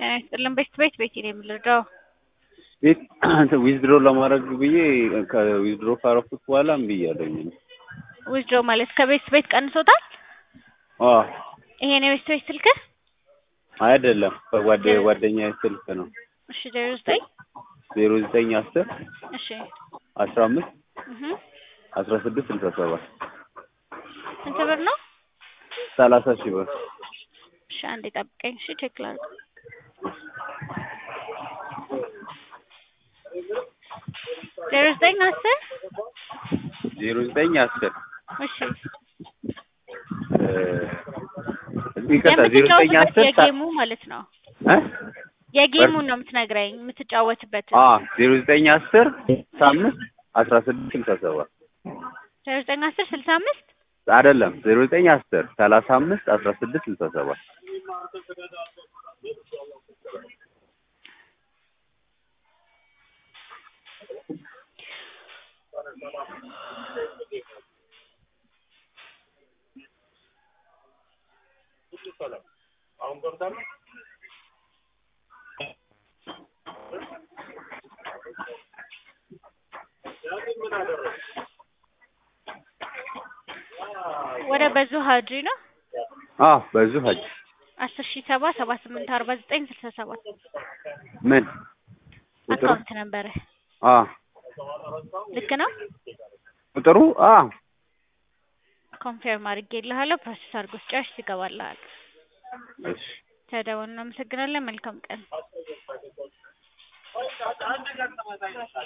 ጤና ይስጥልን። ቤት ቤት ቤት ነው የምልረዳው። ቤት ዊዝድሮ ለማድረግ ብዬ ከዊዝድሮ ካረኩት በኋላ እምቢ እያለኝ ነው። ዊዝድሮ ማለት ከቤት ቤት ቀንሶታል። አዎ ይሄ ነው የቤት ቤት ስልክ። አይደለም ከጓደ ጓደኛዬ ስልክ ነው። እሺ ዜሮ ዘጠኝ ዜሮ ዘጠኝ አስር እሺ አስራ አምስት እህ አስራ ስድስት ስልሳ ሰባት ስንት ብር ነው? ሰላሳ ሺህ ብር እሺ አንዴ ጠብቀኝ። እሺ ቼክ ላድርግ። ዜሮ ዘጠኝ አስር ዜሮ ዘጠኝ አስር እሺ ይቅርታ ዜሮ ዘጠኝ የምትጫወትበት አስር የጌሙ ማለት ነው። እ የጌሙን ነው የምትነግረኝ የምትጫወትበት። አ ዜሮ ዘጠኝ አስር ስልሳ አምስት አስራ ስድስት ስልሳ ሰባት ዜሮ ዘጠኝ አስር ስልሳ አምስት አይደለም ዜሮ ዘጠኝ አስር ሰላሳ አምስት አስራ ስድስት ስልሳ ሰባት ወደ በዙ ሀጂ ነው አ በዙ ሀጅ አስር ሺህ ሰባ ሰባ ስምንት አርባ ዘጠኝ ስልሳ ሰባት ምን ቁጥሩ አካውንት ነበረ። አ ልክ ነው። ቁጥሩ አ ኮንፌርም አድርጌልሃለሁ። ፕሮሰስ አድርጎ ስጨርስ ይገባልሃል። እሺ ተደውል። እናመሰግናለን። መልካም ቀን